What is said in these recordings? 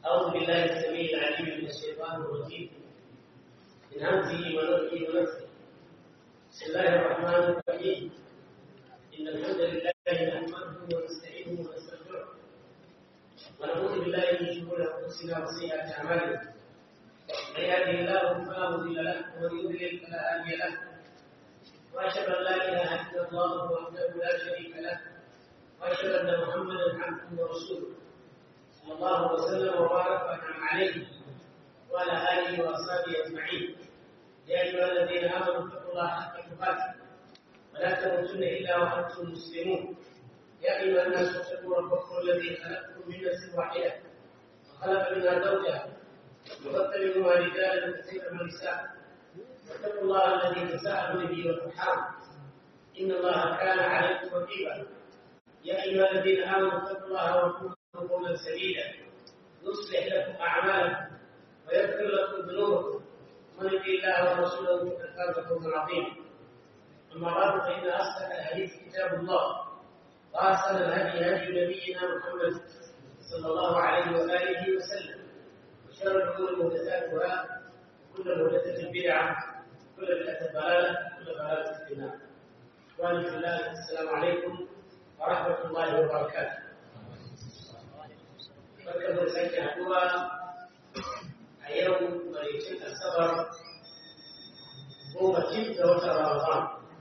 أعوذ بالله السميع العليم من الشيطان الرجيم من همزه ونفخه ونفسه بسم الله الرحمن الرحيم إن الحمد لله نحمده ونستعينه ونستغفره ونعوذ بالله من شرور أنفسنا وسيئات أعمالنا من يهده الله فلا مضل له ومن يضلل فلا هادي له وأشهد أن لا إله إلا الله وحده لا شريك له وأشهد أن محمدا عبده ورسوله صلى الله وسلم وبارك وانعم عليه وعلى اله واصحابه اجمعين يا ايها الذين امنوا اتقوا الله حق تقاته ولا تموتن الا وانتم مسلمون يا ايها الناس اتقوا ربكم الذي خلقكم من نفس واحده وخلق منها زوجها وبث منهما رجالا كثيرا ونساء واتقوا الله الذي تساءلون به والارحام ان الله كان عليكم رقيبا يا ايها الذين امنوا اتقوا الله وقولوا قولا سديدا يصلح لكم اعمالكم ويغفر لكم ذنوبكم ومن يطع الله ورسوله فقد فاز فوزا عظيما اما بعد فان اصدق الحديث كتاب الله واحسن الهدي هدي نبينا محمد صلى الله عليه واله وسلم وشر الامور محدثاتها وكل محدثه بدعه وكل بدعه ضلاله وكل ضلاله في النار اخواني في الله السلام عليكم ورحمه الله وبركاته barka da sake haduwa a yau maricin asabar goma cin da watan ramadan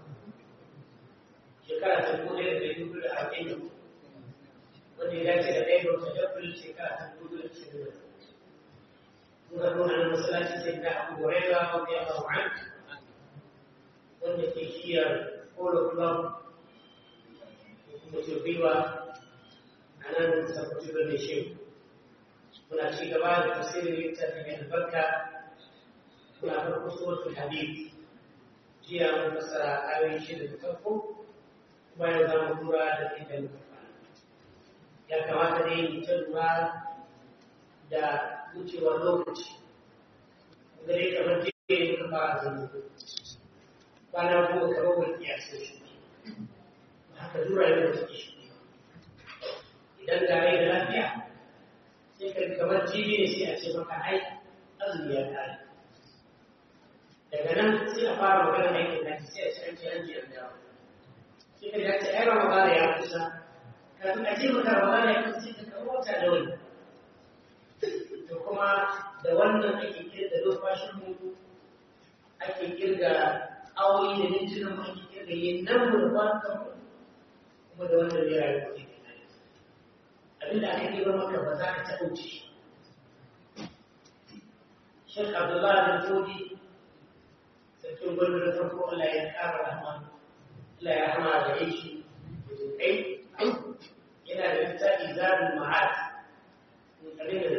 shekara ta dubu ɗaya da dubu da arba'in wanda ya dace da ɗaya da wata april shekara ta dubu da ashirin da muka nuna na masallaci sai da abu huraira wanda ya ba an wanda ke shiyar polo club da kuma turbiwa a nan sabbatu birnin shehu muna ci gaba da tafsirin littafin mai albarka muna farko suratul habib jiya mun fassara ayoyi shida da farko bayan za mu tura da inda muka fara ya kamata dai mu ta lura da wucewar lokaci gare kamar jiya muka fara zama kwana goma kamar wani kiyasar shi haka dura yau da take shi idan ga rai da lafiya sai ka kamar jibi ne sai a ce maka ai azumi ya kare daga nan sai a fara magana aikin da sai a ce an ce an ji an dawo sai ka dace ai ramadana ya kusa kafin a ce maka ramadana ya kusa sai ka kawo wata da wani to kuma da wannan ake kirga numfashin mu ake kirga awoyi da mintunan mu ake kirga yin nan mu da kwanukan mu kuma da wannan ne rayuwa ne abinda aka yi maka ba za ka taɓa wuce Sheikh Abdullahi bin Todi sarkin gwamnati da farko Allah ya ƙara rahama Allah ya rahama da ya shi kai yana da littafi zabin ma'ad in kare da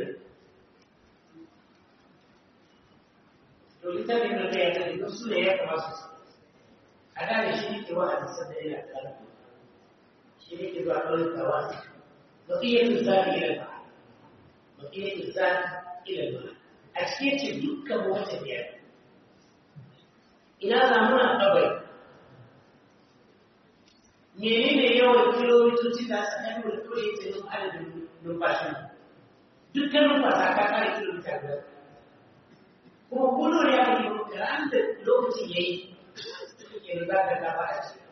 to littafin da ya tafi don su ne ya kamata su a da shi ne ke wa'azi sanda yana ƙarfi shi ne ke zuwa ƙauyuka wa'azi بقية الزاد إلى المعنى بقية الزاد إلى المعنى أشكيت دكا متبعة إلى زمنا قبل menene yawan kilomitoci da aka kai da kawai yake nuna adadin numfashin dukkan numfasa ka kare kilomita biyar kuma kullum ne aka yi da ran da lokacin yayi ke riga da gaba a ciki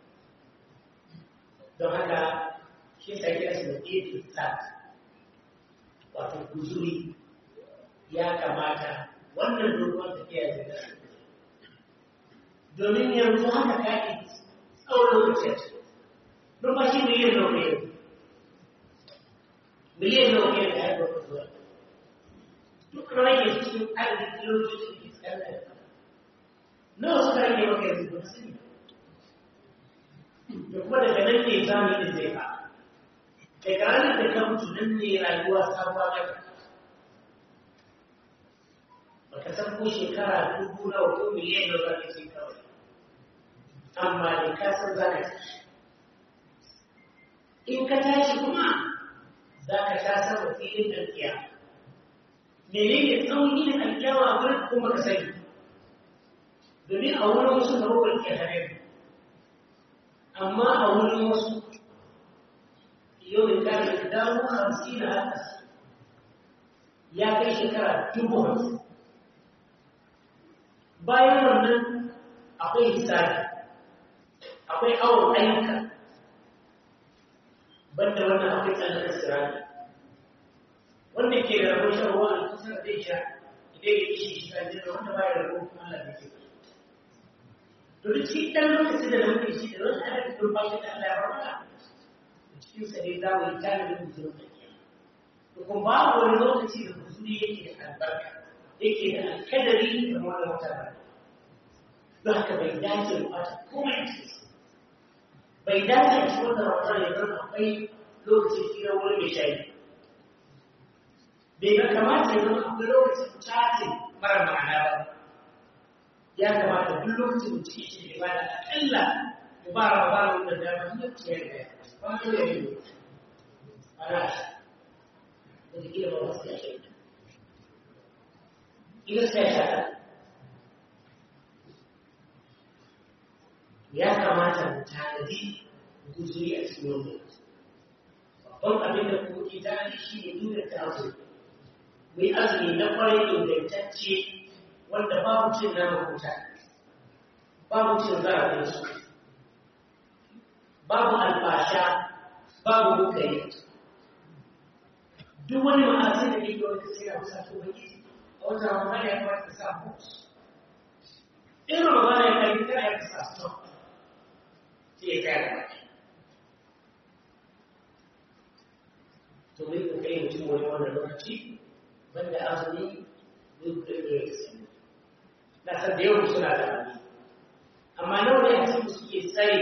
don haka shi sa kira shi da ƙetin sat wato guzuri ya kamata wannan dogon tafiya da nasu domin yanzu haka kake tsawon lokaci a cikin numfashi miliyan nawa ne miliyan nawa ne da haifar da zuwa duk rage cikin adadin kilomitoci da ke tsakanin da nawa suka rage maka yanzu ba su ne da kuma daga nan ne zamanin zai fara daga ranar da ka mutu nan ne rayuwa sabuwa maka baka san ko shekara dubu nawa ko miliyan nawa za ka ce kawai amma da ka san za ka tashi in ka tashi kuma za ka sha sama filin alkiya menene tsawon yin alkiyawa a wurin kuma ka sani domin a wurin wasu na rubar ke hare amma a wurin wasu يوم كان مقداره خمسين ألف ya kai shekara dubu hamsin bayan wannan akwai hisabi akwai awon ayyuka banda wannan akwai tsallar sirari wanda ke da rabon shan ruwa a kusa zai sha idan ya ishi shi kan jina wanda ba ya rabon kuma Allah bai ke to duk shi ɗan lokaci da muke shi da wasu ana da turbashi da Allah ya barka cikin sa ne za mu yi tanadin mutum da ke to kuma babu wani lokaci da kusuri yake da albarka yake da alkadari da wani wata ba don haka bai dace mu ɓata komai cikin bai dace a cikin wannan ramadan ya zama akwai lokacin hira wani mai shayi bai ga kamata ya zama akwai lokacin chatting mara ma'ana ba ya kamata duk lokacin da cikin shi ba da akalla mu ba ramadan wanda dama duk ciyar da ba ko ya yi ana shi wata kila ba wasu ya shayi ila sai ya shaɗa ya kamata mu tanadi guzuri a cikin wannan babban abin da kuma ke tanadi shi ne inganta azumi mu yi azumi na kwarai ingantacce wanda babu cin nama kuta babu cin zarafin su babu albasha babu bukari duk wani ma'azi da ke wani kasi na kusa to baki a wata ramadan ya kamata ka sa books in ramadan ya kai kana ya kasa stop sai ya tsaya da to mai kokari mutum wani wannan lokaci banda azumi duk da ya sani na san da yawan suna da azumi amma nawa ne a cikin suke tsare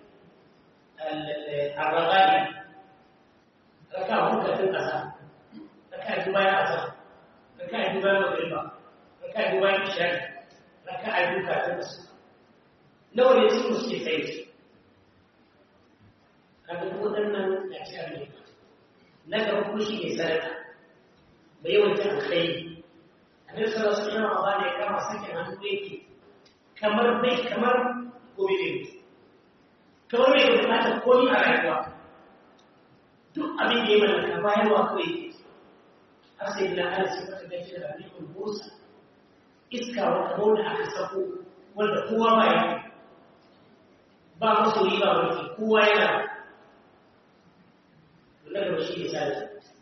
arragani raka hukatun ƙasa raka ji bayan asa raka ji bayan magariba raka ji bayan ishari raka a yi hukatun ƙasa nawa ne cikin suke tsare kaga duk waɗannan na ci abin na gaba kuma shi ne sadaka mai yawan ta alkhairi annabi sallallahu alaihi wasallam ba da ya kama sakin hannu yake kamar bai kamar gobe ne kamar bai da bukatar komi a rayuwa duk abin da ya mallaka bayarwa kawai yake har sai da ana sai mata gashi da abin busa iska wata da aka sako wanda kowa ba ya ba masoyi ba wani kowa yana daga shi ne sani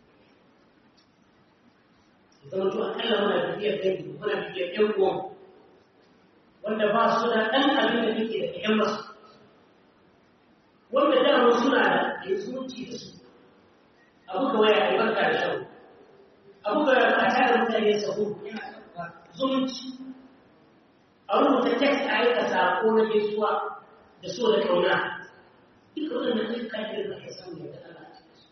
zama to akalla muna bibiyar dangi muna bibiyar ƴan uwan wanda ba su da ɗan abin da nake da ƴan masu wanda dama suna da yanzuci da su abu ga waya a barka da shan abu ga a tare mutane sahu zumunci a rubuta text a aika sako na gaisuwa da so da kauna duka waɗannan ayyuka ne da ake samu da Allah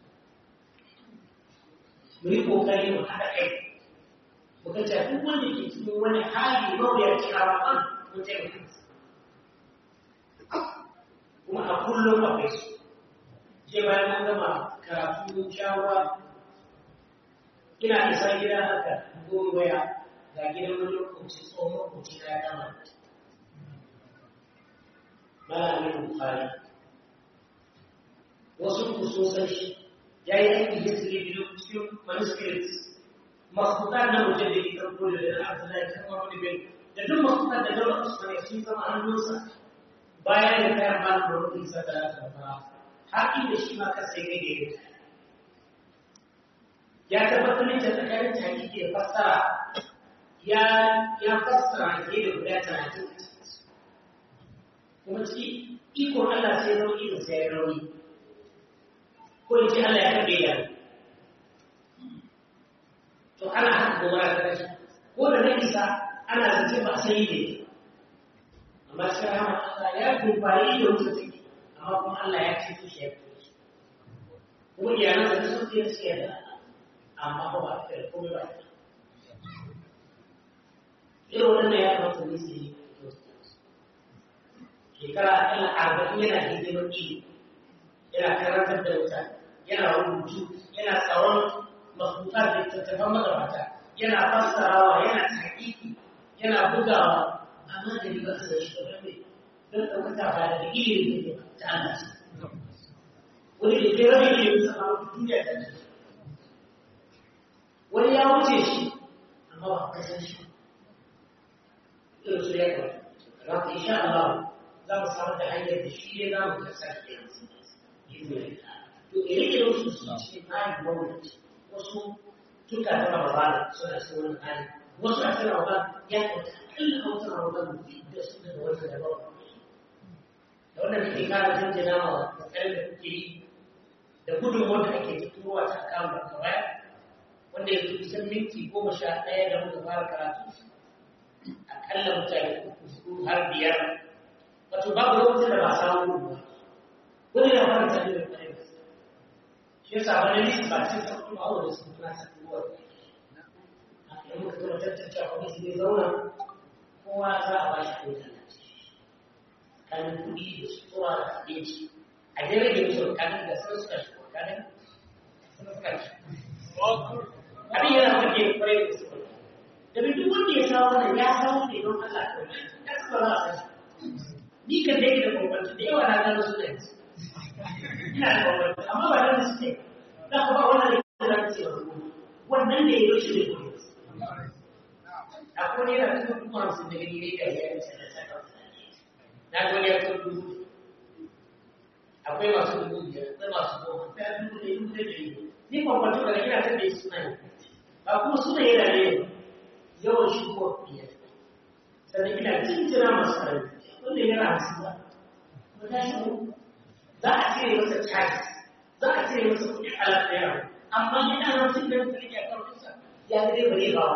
mu yi kokari mu haɗa kai mu ga cewa duk wanda ke cikin wani hali mawuyaci a ramadan mu taimaka kuma a kullum akwai su je bayan mun gama karatu mun sha ruwa ina isa gida haka goma waya ga gidan wani lokaci tsohon lokaci na ya gama malamin bukari wasu ku sun san shi ya yi aiki history biyu cikin manuscripts makhbutar na mutum da ke karko da da abdullahi kan wani bin da duk makhbutar da dole usmani sun zama hannunsa bayan da kayan ba da wani isa da aka fara har inda shi ma kansa ya gage ya tabbatar da tsakanin hakiki da fassara ya ya fassara ke da guda talatin kuma ci ikon Allah sai rauni da sai rauni ko in ce Allah ya kaɗe ya to ana haka gobara ta rashi ko da na isa ana zace ba sai ne amma shi rama Allah ya dubari da wuta take amma kuma Allah ya ce shi ya fi kuma iyalan da sun fiye su yadda amma ba ba ta komai ba irin wannan ya kamata ne su yi shekara akalla arba'in yana hidimar ilimi yana karantar da wuta yana rubutu yana tsaron mafuta da tattafan magabata yana fassarawa yana taƙiƙi yana bugawa amma da riba su da shi da wani don ɗaukaka ba da ilimin da ta Allah ce wani da ke rabe ilimin sa a wata duniya da ta wani ya wuce shi amma ba ka san shi irin su ya kawo za ka insha Allah za mu samar da hanyar da shi ne za mu ta sake yanzu to ire-iren su su ce bayan gwamnati wasu tuka ta Ramadan suna cikin wani hali wasu a cikin Ramadan ya kwanta akalla a wata Ramadan da su da wata da bawa da wannan kake kara jinjina wa kokarin da kuke yi da gudun wanda ake turowa ta kan da kawai wanda yanzu kusan minti goma sha ɗaya da muka fara karatu akalla mutane uku har biyar wato babu lokacin da ba samu ba wani ya fara tafi da kwarai da shi yasa wani nisi ba cikin sauƙi ba wanda su kuna sa kowa da idan muka zama tattace a wani zai zauna kowa za a ba shi ko talaci tsakanin kuɗi da sutura da abinci a dai rage musu tsakanin da sun suka shi tsakanin sun suka shi abin yana kake kwarai da su domin duk wanda ya samu wannan ya samu ne don Allah ya saba za a san ni kan da yake da bambanci da yawa na gano su da yanzu ina da bambanci amma ba da su ne za ku ba wannan da ya ce ba wannan da ya yi shi ne kuma akwai ne yana cikin kuma hamsin da gani ne da ya yi sai da saka na ga wani ya kan dubu akwai masu dubu biyar akwai masu goma akwai dubu da dubu da dari ni bambanci ba da ina kan da ya suna ne ba kuma suna yana ne yawan shigo biyar sannan ina jinjina masu karami wanda yana hamsin ba ba ta shigo za a cire masa charges za a cire masa kuɗin alaƙa yawa amma yana hamsin da ta rike a karfinsa ya ga dai bare ba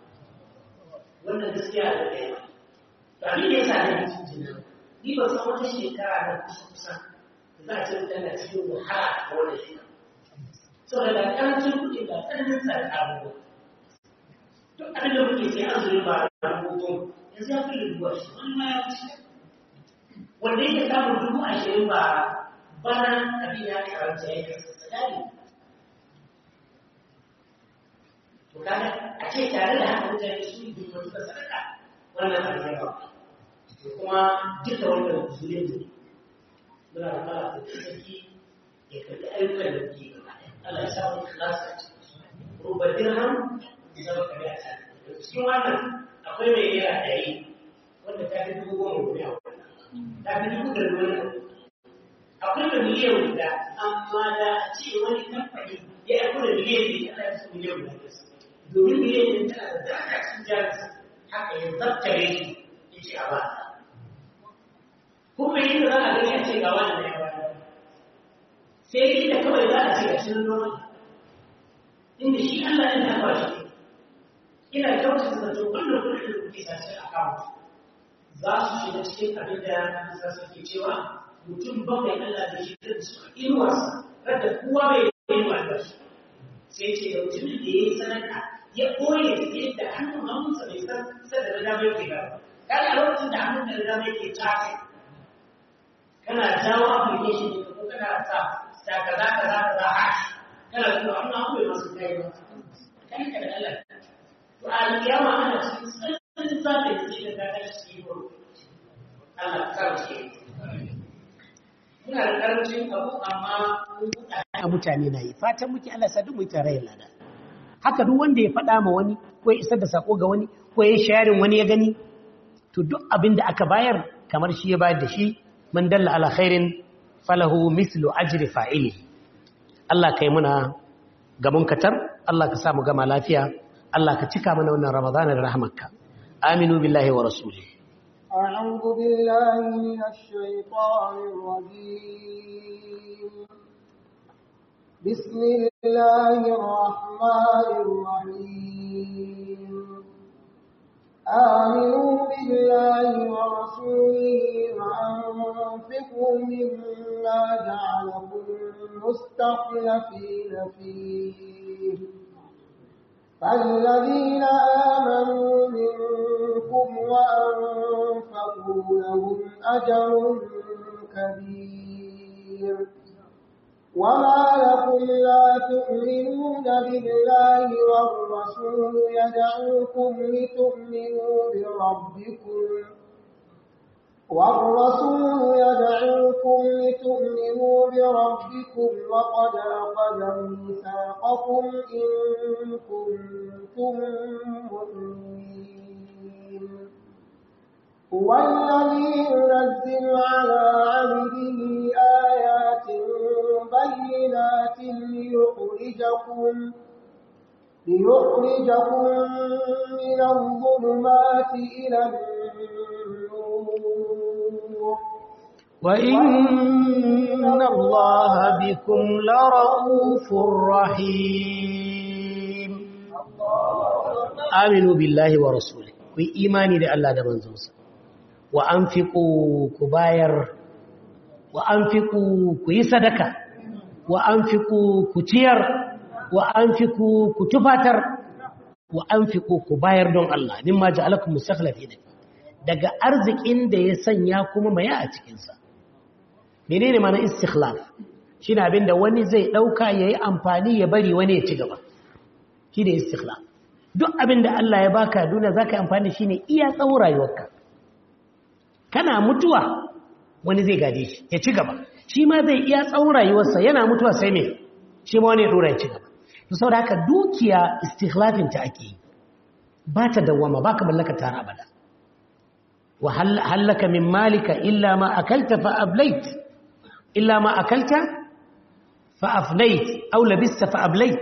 wannan gaskiya da ɗaya ba ni ne sa da jinjina ni ba san wata shekara da kusa kusa za a ce tana cikin wahala a wannan shekara saboda da ƙarancin kuɗi da tsananin tsada abubuwa duk abin da muke sai an zuri ba da rubutun yanzu ya fi rubuwa shi wani ma ya wuce wanda yake samun dubu ashirin ba bana abin ya karanta ya kasa sadari to kaga a ce tare da haka mutane su yi duk wata sadaka wannan abin ya ba to kuma duka wannan zulun ne muna da fara da sarki ya karɓi ayyukan da muke gaba Allah ya sa mu ikhlasa ruba dirham zama kare a can cikin wannan akwai mai yara ɗari wanda ta fi dubu goma guda ta fi dubu da wani akwai da miliyan guda amma da a ce wani kamfani ya yi da miliyan ne ana yi su miliyan guda domin miliyan ne tana da daraja cikin jarinsa haka ya zabtare shi ya ce a ba kuma yin da za a gani a ce ga wani ne sai inda kawai za a ce ga shi noma inda shi Allah ɗin ta ba shi ina kyautata zato kullum kullum da kuke sace a kawo za su shiga cikin abin da za su ke cewa mutum bakwai Allah da shi da su inuwarsa radda kowa bai yi inuwa da shi sai ce da mutumin da ya yi sanaka ya koye da yadda hannun hannunsa bai san sai da dama yake gaba kada a lokacin da hannun da dama yake tafi kana jawo application ne ko kana sa sa kaza kaza kaza hash kana kuma hannun hannun bai masu kai ba kai ka da Allah to a kiyama ana cikin tsananin zafi da zai da ta shi ko Allah ka ce muna da karancin abu amma a mutane na yi fatan muke Allah sa duk mu tare da lada haka duk wanda ya faɗa ma wani ko ya isar da sako ga wani ko ya sharing wani ya gani to duk abin da aka bayar kamar shi ya bayar da shi man dalla ala khairin falahu mislu ajri fa'ili Allah kai muna gaban katar Allah ka sa mu gama lafiya Allah ka cika mana wannan Ramadana da rahmarka aminu billahi wa rasulihi أعوذ بالله من الشيطان الرجيم بسم الله الرحمن الرحيم آمنوا بالله ورسوله وأنفقوا مما جعلكم مستخلفين فيه فالذين آمنوا منكم وأنفقوا لهم أجر كبير وما لكم لا تؤمنون بالله والرسول يدعوكم لتؤمنوا بربكم والرسول يدعوكم لتؤمنوا بربكم وقد أخذ ميثاقكم إن كنتم مؤمنين هو الذي ينزل على عبده آيات بينات ليخرجكم ليخرجكم من الظلمات إلى النور وإن الله بكم لرؤوف رحيم آمنوا بالله ورسوله في إيماني لله ده منزوسا وأنفقوا كباير وأنفقوا كي صدقة وأنفقوا كتير وأنفقوا كتفاتر وأنفقوا كباير دون الله مما جعلكم مستخلفين daga arzikin da ya sanya kuma maya a cikinsa menene mana istikhlaf shine abinda wani zai dauka yayi amfani ya bari wani ya ci gaba shine istikhlaf duk abinda Allah ya baka duniya zaka yi amfani shine iya tsawon rayuwarka kana mutuwa wani zai gade shi ya ci gaba shi ma zai iya tsawon rayuwarsa yana mutuwa sai me shi ma wani ya dora ya ci gaba to saboda haka dukiya istikhlafin ta ake yi ba ta dawwama ba ka mallaka tara abada wa hallaka min malika illa ma akalta fa ablait illa ma akalta fa afnait aw labista fa ablait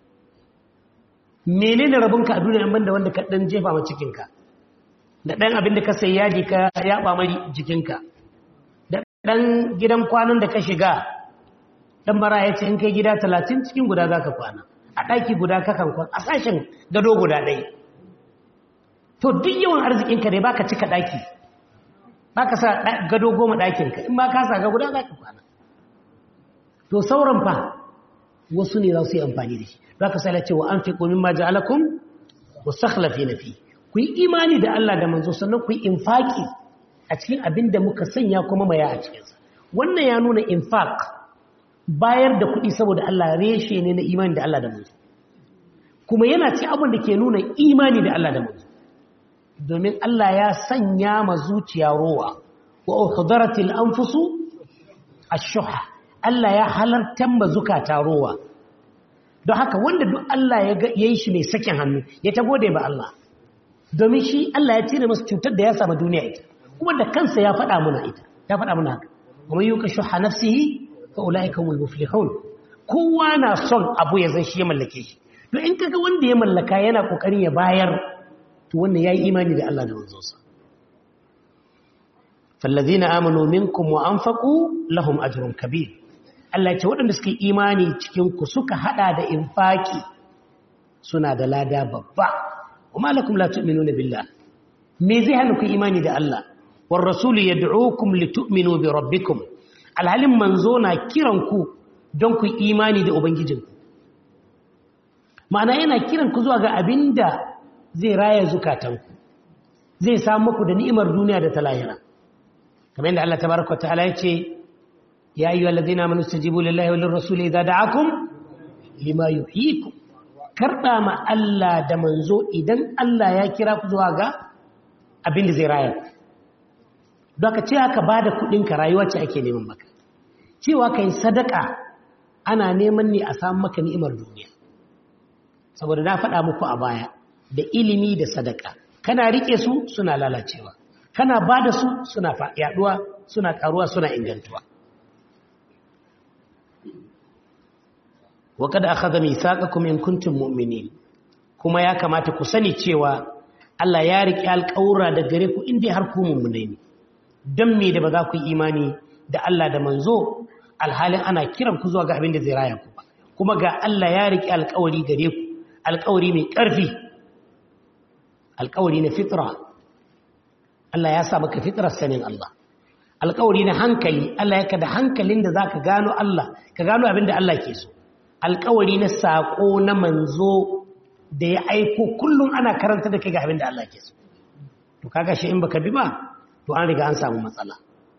menene rabonka a duniya banda wanda ka dan jefa ma cikinka da dan abin da ka sai yaji ka yaba mari jikinka da dan gidan kwanan da ka shiga dan bara ya ce in kai gida 30 cikin guda zaka kwana a daki guda kakan kwana a sashen gado guda ɗaya to duk yawan arzikinka dai baka cika daki baka sa gado goma dakinka in ba ka sa ga guda zaka kwana to sauran fa wasu ne za su yi amfani da shi zaka sai ce wa anfiqu mimma ja'alakum mustakhlifina fi ku yi imani da Allah da manzo sannan ku yi infaki a cikin abin da muka sanya kuma maya a cikin sa wannan ya nuna infaq bayar da kuɗi saboda Allah reshe ne na imani da Allah da manzo kuma yana ci abin da ke nuna imani da Allah da manzo domin Allah ya sanya ma zuciya rowa wa uhdaratil anfusu ash-shuha Allah ya halartar ma zukata rowa don haka wanda duk Allah ya yi shi mai sakin hannu ya ta gode ba Allah domin shi Allah ya cire masa cutar da ya samu duniya ita kuma da kansa ya faɗa muna ita ya faɗa muna haka kuma yuka shuha nafsihi fa ulaika humul muflihun kowa na son abu ya zan shi ya mallake shi to in kaga wanda ya mallaka yana kokarin ya bayar to wannan yayi imani da Allah da manzonsa fallazina amanu minkum wa anfaqu lahum ajrun kabir Allah ce waɗanda suka yi imani cikin ku suka hada da infaki suna da lada babba kuma lakum la tu'minuna billah me zai hana ku imani da Allah war rasul yad'ukum litu'minu bi rabbikum alhalin manzo na kiran ku don ku imani da ubangijinku ma'ana yana kiran ku zuwa ga abinda zai raya zukatanku zai samu muku da ni'imar duniya da ta lahira kamar yadda Allah tabaraka ta'ala ya ce ya ayyuhal ladina amanu istajibu lillahi walir rasul idza da'akum lima yuhyikum karba ma Allah da manzo idan Allah ya kira ku zuwa ga abin da zai raya don ka ce aka bada kudin ka rayuwa ce ake neman maka cewa kai sadaka ana neman ne a samu maka ni'imar duniya saboda na faɗa muku a baya da ilimi da sadaka kana rike su suna lalacewa kana ba da su suna yaduwa suna karuwa suna ingantuwa wa kada akhadha mithaqakum in kuntum mu'minin kuma ya kamata ku sani cewa Allah ya rike alƙawura da gare ku inda har ku mu'minai ne dan me da ba za ku yi imani da Allah da manzo alhalin ana kiran ku zuwa ga abin da zai raya ku kuma ga Allah ya rike alƙawari gare ku alƙawari mai ƙarfi alƙawari na fitra Allah ya sa maka fitrar sanin Allah alƙawari na hankali Allah ya kada hankalin da za ka gano Allah ka gano abin da Allah ke so alƙawari na saƙo na manzo da ya aiko kullum ana karanta da kai ga abin da Allah ke so to kaga shi in baka bi ba to an riga an samu matsala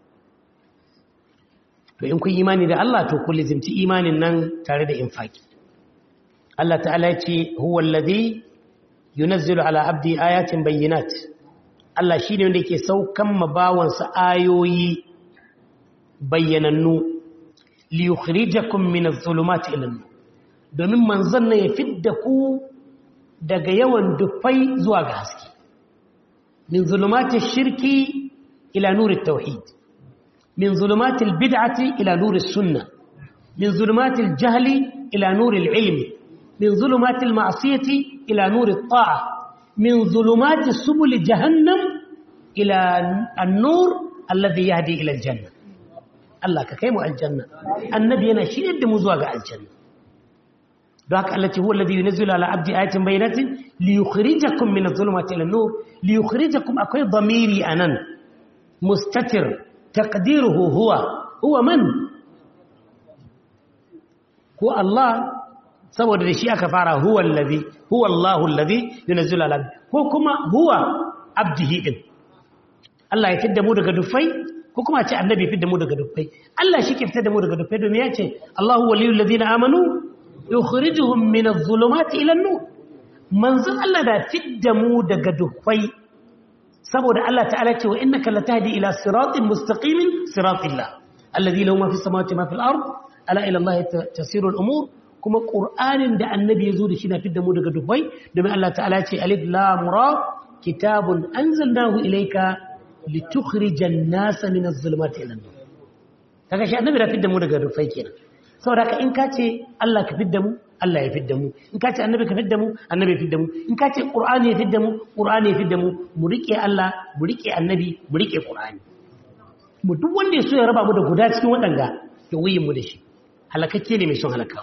to in kun imani da Allah to kun lizimci imanin nan tare da infaki Allah ta'ala ya ce huwa alladhi yunazzilu ala abdi ayatin bayyinat Allah shi ne wanda yake saukan mabawansa ayoyi bayyanannu li yukhrijakum min adh-dhulumati ila an-nur domin manzon ne ya fidda ku daga yawan dufai zuwa ga haske min zulumati shirki ila nuri tauhid min zulumati bid'ati ila nuri sunna min zulumati jahli ila nuri ilmi min zulumati ma'siyati ila nuri ta'a min zulumati subul jahannam ila an-nur alladhi yahdi ila al-janna Allah ka kai mu aljanna annabi yana shiryar da mu zuwa ga aljanna don haka Allah ce huwa alladhi yunzilu ala abdi ayatin bayyinatin li yukhrijakum min adh-dhulumati ila an-nur li yukhrijakum akwai dhamiri anan mustatir taqdiruhu huwa huwa man ko Allah saboda da shi aka fara huwa alladhi huwa Allahu alladhi yunzilu ala ko kuma huwa abdihi din Allah ya fidda mu daga dufai ko kuma ce annabi fidda mu daga dufai Allah shi ke fitar da mu daga dufai domin ya ce Allahu waliyul ladina amanu yukhrijuhum min adh-dhulumati ila an-nur manzon Allah da fidda mu daga dufai saboda Allah ta'ala ce wa innaka latahdi ila siratin mustaqimin siratillah alladhi lahu ma fis samawati ma fil ard ala ila Allah tasiru al-umur kuma qur'anin da annabi yazo da shi na fidda mu daga dufai domin Allah ta'ala ce alif lam ra kitabun anzalnahu ilayka litukhrijan nasa min adh-dhulumati ila an-nur kaga shi annabi da fidda mu daga dufai kenan saboda ka in ka ce Allah ka fidda mu Allah ya fidda mu in ka ce annabi ka fidda mu annabi ya fidda mu in ka ce qur'ani ya fidda mu qur'ani ya fidda mu mu rike Allah mu rike annabi mu rike qur'ani mu duk wanda ya so ya raba mu da guda cikin wadanga ya wuyin mu da shi halakakke ne mai son halaka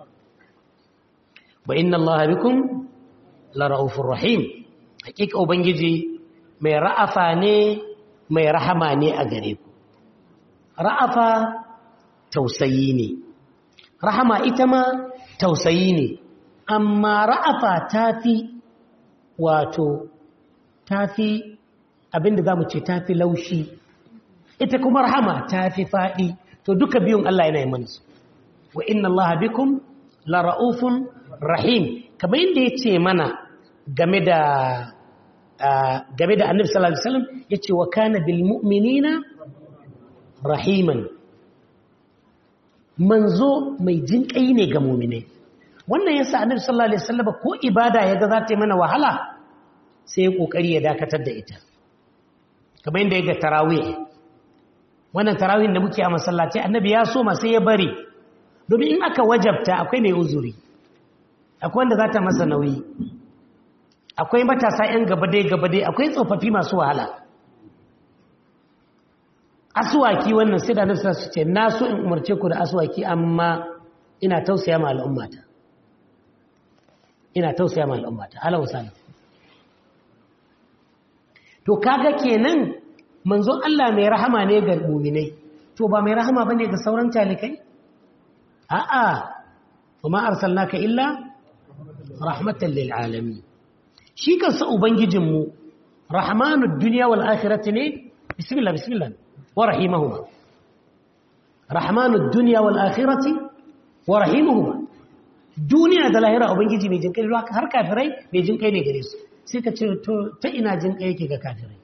wa inna Allah bikum la raufur rahim hakika ubangiji mai ra'afa ne mai rahama ne a gare ku ra'afa tausayi ne rahama ita ma tausayi ne amma ra'afa tafi wato tafi abinda zamu ce tafi laushi ita kuma rahama tafi fadi to duka biyun Allah yana yi mana su wa inna Allah bikum la raufun rahim kamar yadda yace mana game da game da Annabi sallallahu alaihi wasallam yace wa kana bil mu'minina rahiman manzo mai jinƙai ne ga muminai wannan yasa annabi sallallahu alaihi wasallam ko ibada yaga za ta yi mana wahala sai ya kokari ya dakatar da ita kamar yadda yaga tarawih wannan tarawih da muke a masallaci annabi ya so ma sai ya bari domin in aka wajabta akwai mai uzuri akwai wanda za ta masa nauyi akwai matasa yan gabadai gabadai akwai tsofaffi masu wahala aswaki wannan sai da nasa su ce na so in umarce ku da aswaki amma ina tausaya ma al'ummata ina tausaya ma al'ummata ala wasala to kaga kenan manzon Allah mai rahama ne ga mu'minai to ba mai rahama bane ga sauran talikai a'a kuma arsalnaka illa rahmatan lil alamin shi kansa ubangijinmu rahmanud dunya wal akhirati ne bismillah bismillah ورحيمهما رحمن الدنيا والآخرة ورحيمهما duniya da lahira ubangiji mai jinkai ruwa har kafirai mai jinkai ne gare su sai ka ce ta ina jinkai yake ga kafirai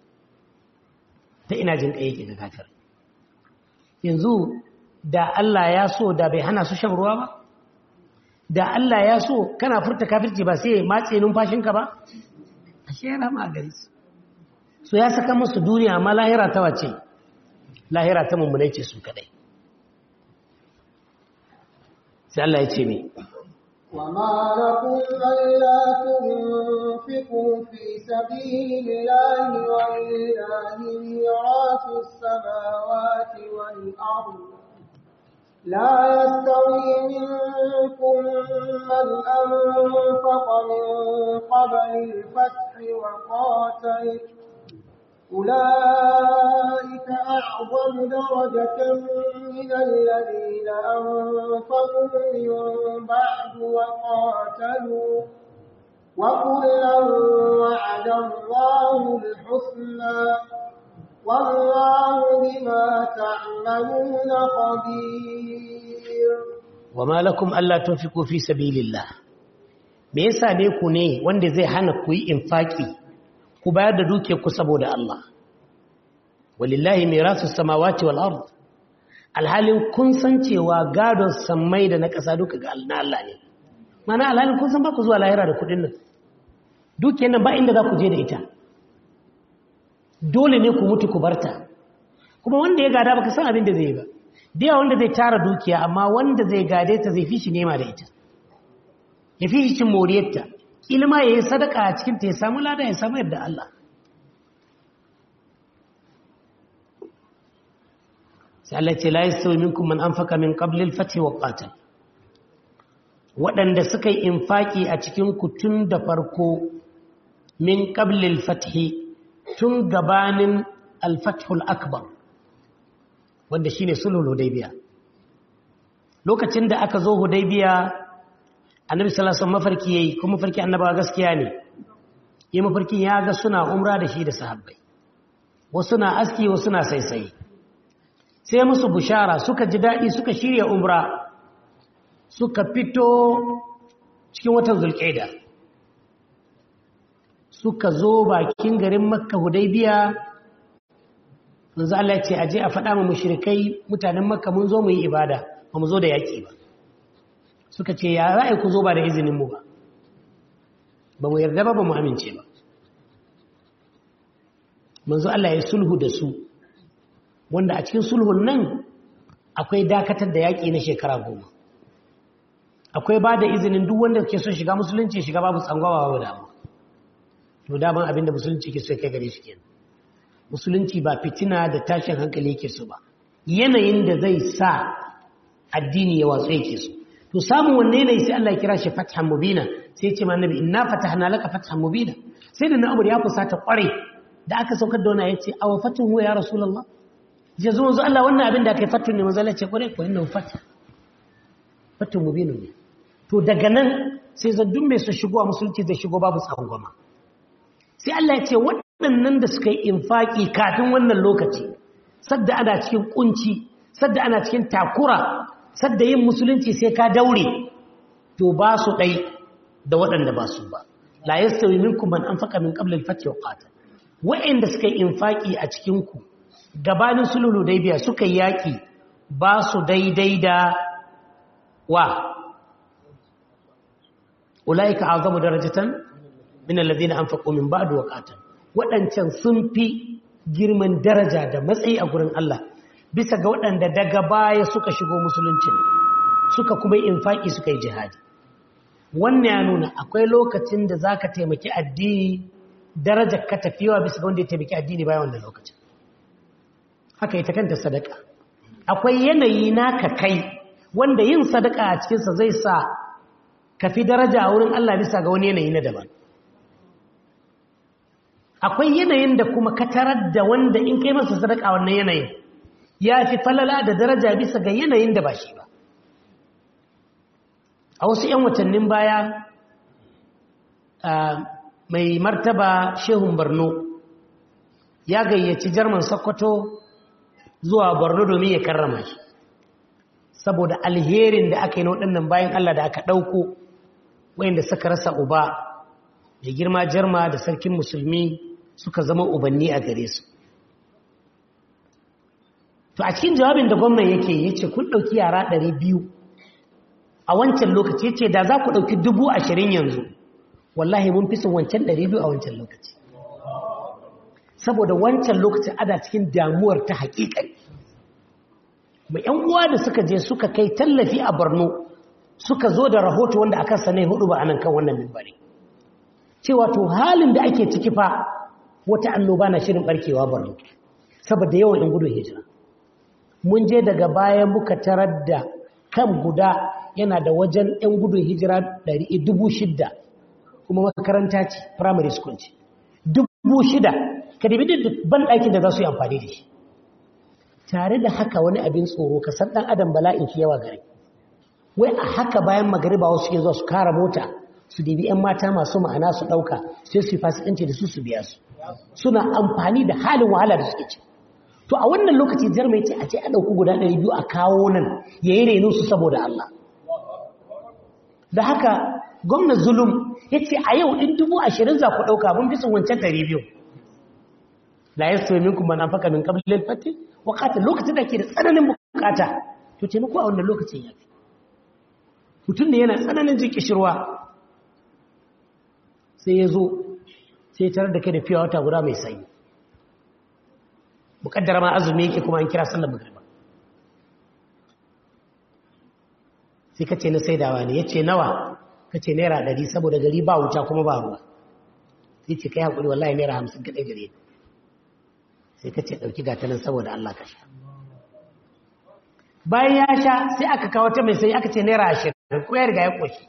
ta ina jinkai yake ga kafirai yanzu da Allah ya so da bai hana su shan ruwa ba da Allah ya so kana furta kafirci ba sai matse numfashinka ba ashe yana ma gare su so ya saka musu duniya amma lahira ta wace lahira ta mummunai ce su kadai sai Allah ya ce me وما لكم ألا تنفقوا في سبيل الله ولله ميراث السماوات والأرض لا يستوي منكم من أنفق من قبل الفتح وقاتل أولئك أعظم درجة من الذين أنفقوا من بعد وقاتلوا وكلا وعد الله الحسنى والله بما تعملون خبير وما لكم ألا تنفقوا في سبيل الله me yasa ne ku ne wanda zai hana ku yi infaki ku bayar da dukiyarku saboda Allah walillahi mirasu samawati wal ard alhalin kun san cewa gadon sammai da na ƙasa duka ga na Allah ne mana alhalin kun san ba ku zuwa lahira da kuɗin nan dukiyar nan ba inda za ku je da ita dole ne ku mutu ku barta kuma wanda ya gada baka san abin da zai yi ba da yawa wanda zai tara dukiya amma wanda zai gade ta zai fi shi nema da ita ya fi shi cin moriyarta ilma ya yi sadaka a cikinta ya samu lada ya samu yadda Allah sai Allah ce la yastawi minkum man anfaqa min qabli al-fath wa qatal waɗanda suka yi infaki a cikin ku tun da farko min qabli al-fath tun gabanin al-fath al-akbar wanda shine sulhul hudaybiya lokacin da aka zo hudaybiya annabi sallallahu alaihi mafarki yayi kuma mafarki annabawa gaskiya ne yi mafarkin ya ga suna umra da shi da sahabbai wasu na aski wasu na saisaye sai musu bushara suka ji daɗi suka shirya umra suka fito cikin watan zulƙaida suka zo bakin garin makka hudaybiya manzo Allah ya ce aje a faɗa mu mushrikai mutanen makka mun zo mu yi ibada ba mu zo da yaƙi ba suka ce ya ra'ayi ku zo ba da izinin mu ba ba mu yarda ba ba mu amince ba manzo Allah ya sulhu da su wanda a cikin sulhun nan akwai dakatar da yaƙi na shekara goma akwai ba da izinin duk wanda ke son shiga musulunci shiga babu tsangwawa babu damu to daman abinda musulunci ke so kai gare shi kenan musulunci ba fitina da tashin hankali yake so ba yanayin da zai sa addini ya watsu yake so to samun wanne yanayi sai Allah ya kira shi fathan mubina sai ya ce ma annabi inna fatahna laka fathan mubina sai da na abu ya fusata kware da aka saukar da wannan yace aw fatun huwa ya rasulullah je zo zo Allah wannan abin da kai fatun ne manzo Allah ce kware ko inna fatah fatun mubina ne to daga nan sai zaddun mai su shigo a musulunci zai shigo babu tsangwama sai Allah ya ce waɗannan da suka yi infaki kafin wannan lokaci sadda ana cikin kunci sadda ana cikin takura sadda yin musulunci sai ka daure to ba su ɗai da waɗanda ba su ba la yastawi minkum man anfaqa min qabl al-fath wa qatal wa'inda suka yi infaki a cikin ku gabanin sulhul biya suka yi yaki ba su daidai da wa ulaika azamu darajatan min alladhina anfaqu min ba'd wa qatal waɗancan sun fi girman daraja da matsayi a gurin Allah bisa ga waɗanda daga baya suka shigo musuluncin suka kuma yi infaki suka yi jihadi wannan ya nuna akwai lokacin da za ka taimaki addini darajar ka tafiyawa bisa ga wanda ya taimaki addini bayan wannan lokacin haka ita kanta sadaka akwai yanayi naka kai wanda yin sadaka a cikinsa zai sa ka fi daraja a wurin Allah bisa ga wani yanayi na daban akwai yanayin da kuma ka tarar da wanda in kai masa sadaka wannan yanayin ya fi falala da daraja bisa ga yanayin da ba shi ba a wasu 'yan watannin baya mai martaba shehun borno ya gayyaci jarman sokoto zuwa borno domin ya karrama shi saboda alherin da aka yi na waɗannan bayan allah da aka ɗauko wayanda suka rasa uba da girma jarma da sarkin musulmi suka zama ubanni a gare su to a cikin jawabin da gwamnan yake ya ce kun ɗauki yara ɗari biyu a wancan lokaci ya ce da za ku ɗauki dubu ashirin yanzu wallahi mun fi son wancan ɗari biyu a wancan lokaci saboda wancan lokaci ana cikin damuwar ta haƙiƙai mai ‘yan uwa da suka je suka kai tallafi a borno suka zo da rahoto wanda aka sanai hudu ba a nan kan wannan mimbari cewa to halin da ake ciki fa wata annoba na shirin barkewa borno saboda yawan ‘yan gudun hijira mun je daga bayan muka tarar da kan guda yana da wajen 'yan gudun hijira dubu shida kuma makaranta ce primary school ce dubu shida ka dabi da ban ɗakin da za su yi amfani da shi tare da haka wani abin tsoro ka san ɗan adam bala'in shi yawa gari wai a haka bayan magariba wasu ke zuwa su kara mota su dibi 'yan mata masu ma'ana su ɗauka sai su yi fasikanci da su su biya su suna amfani da halin wahala da suke ci to a wannan lokaci jarmai ce a ce a ɗauki guda ɗari biyu a kawo nan ya yi renu su saboda Allah da haka gwamnan zulum ya ce a yau in dubu ashirin za ku ɗauka mun fi sun wancan ɗari biyu la ya so minku mana faka min kabilin fati wakata lokacin da ke da tsananin bukata to ce muku a wannan lokacin ya fi mutum da yana tsananin jin kishirwa sai ya zo sai tarar da kai da fiye wata guda mai sanyi bukaddara ma azumi yake kuma an kira sallar magriba sai ka ce na saidawa ne ya ce nawa ka ce naira ɗari saboda gari ba wuta kuma ba ruwa sai ce kai haƙuri wallahi naira hamsin ka ɗaya gare sai ka ce ɗauki gatanin saboda Allah ka sha bayan ya sha sai aka kawo ta mai sai aka ce naira ashirin ko ya riga ya ƙoshi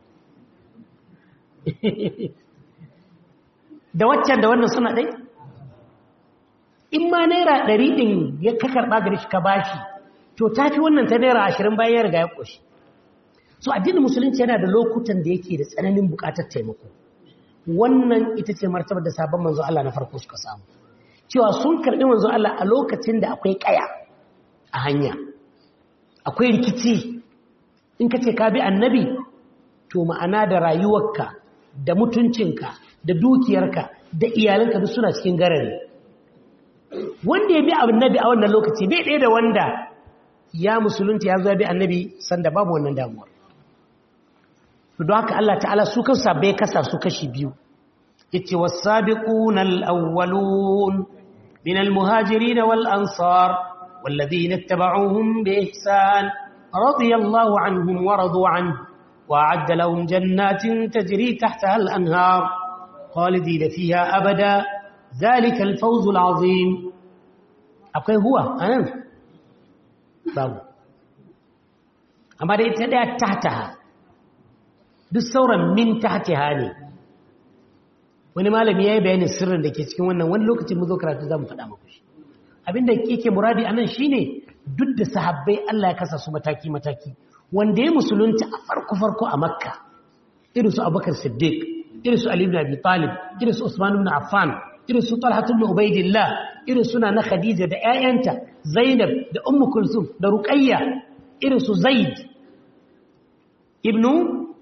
da waccan da wannan suna ɗai in ma naira ɗari ɗin ya ka karɓa gari shi ka bashi to ta fi wannan ta naira ashirin bayan ya riga ya ƙoshi so addinin musulunci yana da lokutan da yake da tsananin buƙatar taimako wannan ita ce martabar da sabon manzo Allah na farko suka samu cewa sun karɓi manzo Allah a lokacin da akwai ƙaya a hanya akwai rikici in ka ce ka bi annabi to ma'ana da rayuwarka da mutuncinka da dukiyarka da iyalanka duk suna cikin garari wanda ya bi annabi a wannan lokaci bai ɗaya da wanda ya musulunta ya zo bi annabi sanda babu wannan damuwar to don haka Allah ta'ala su kansa bai kasa su kashi biyu yace was-sabiquna al-awwalun min al-muhajirin wal-ansar والذين اتبعوهم بإحسان رضي الله عنهم ورضوا عنه وأعد لهم جنات تجري تحتها الأنهار خالدين فيها أبدا ذلك الفوز العظيم أقول هو أنا بابو أما دي تحتها duk sauran min tahtiha ne wani malami yayi bayanin sirrin da ke cikin wannan wani lokacin mu zo karatu zamu faɗa muku shi abinda yake muradi anan shine duk da sahabbai Allah ya kasa su mataki mataki wanda ya musulunta a farko farko a makka irin su abubakar siddiq irin su ali ibn abi talib irin su usman ibn affan irin su talha ibn ubaidillah irin suna na khadija da ƴaƴanta zainab da ummu kulsum da ruqayya irin su zaid ibnu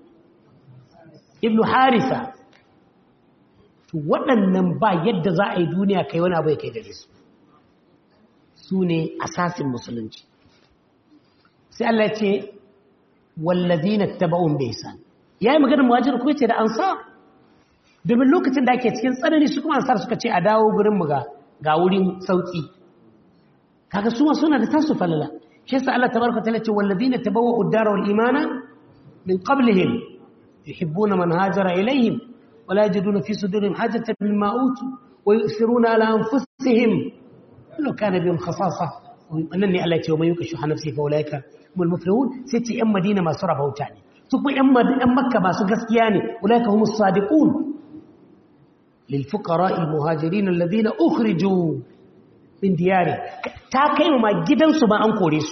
ibnu harisa to waɗannan ba yadda za a yi duniya kai wani abu ya kai gare su su ne asasin musulunci sai Allah ya ce wallazina taba'un bi ihsan yayi maganar muhajir ko ce da ansar domin lokacin da ake cikin tsanani su kuma ansar suka ce a dawo gurin mu ga ga wurin sauki kaga su ma suna da tasu falala shi yasa Allah tabaraka ta'ala ce wallazina tabawwa'u ad-dara wal imana min qablihim yuhibbuna man hajara ilayhim ولا يجدون في صدورهم حاجة مما أوتوا ويؤثرون على أنفسهم لو كان بهم خصاصة أنني ألا يوم يكشح نفسي فأولئك هم المفلحون ستي أم مدينة ما سرى بوتاني ثم أم أم مكة ما سقسياني أولئك هم الصادقون للفقراء المهاجرين الذين أخرجوا من ديارهم تاكيو ما جدا سبا أنكوريس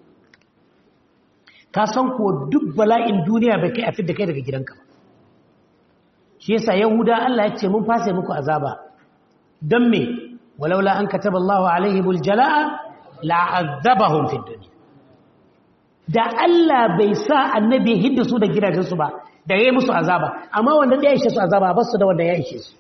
kasan ko duk bala'in duniya bai kai a fidda kai daga gidanka ba shi yasa yahuda Allah ya ce mun fasa muku azaba don me walaula an kataba Allah alaihi buljala'a la'azzabahum fid dunya da Allah bai sa annabi hidda su da gidajensu ba da yayi musu azaba amma wanda ya ishe su azaba ba su da wanda ya ishe su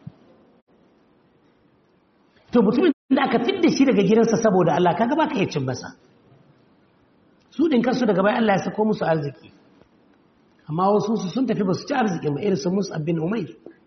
to mutumin da aka fidda shi daga gidansa saboda Allah kaga baka iya cin masa su din kansu daga bayan Allah ya sako musu arziki amma wasu su sun tafi ba su ci arziki ma irin su Mus'ab bin Umair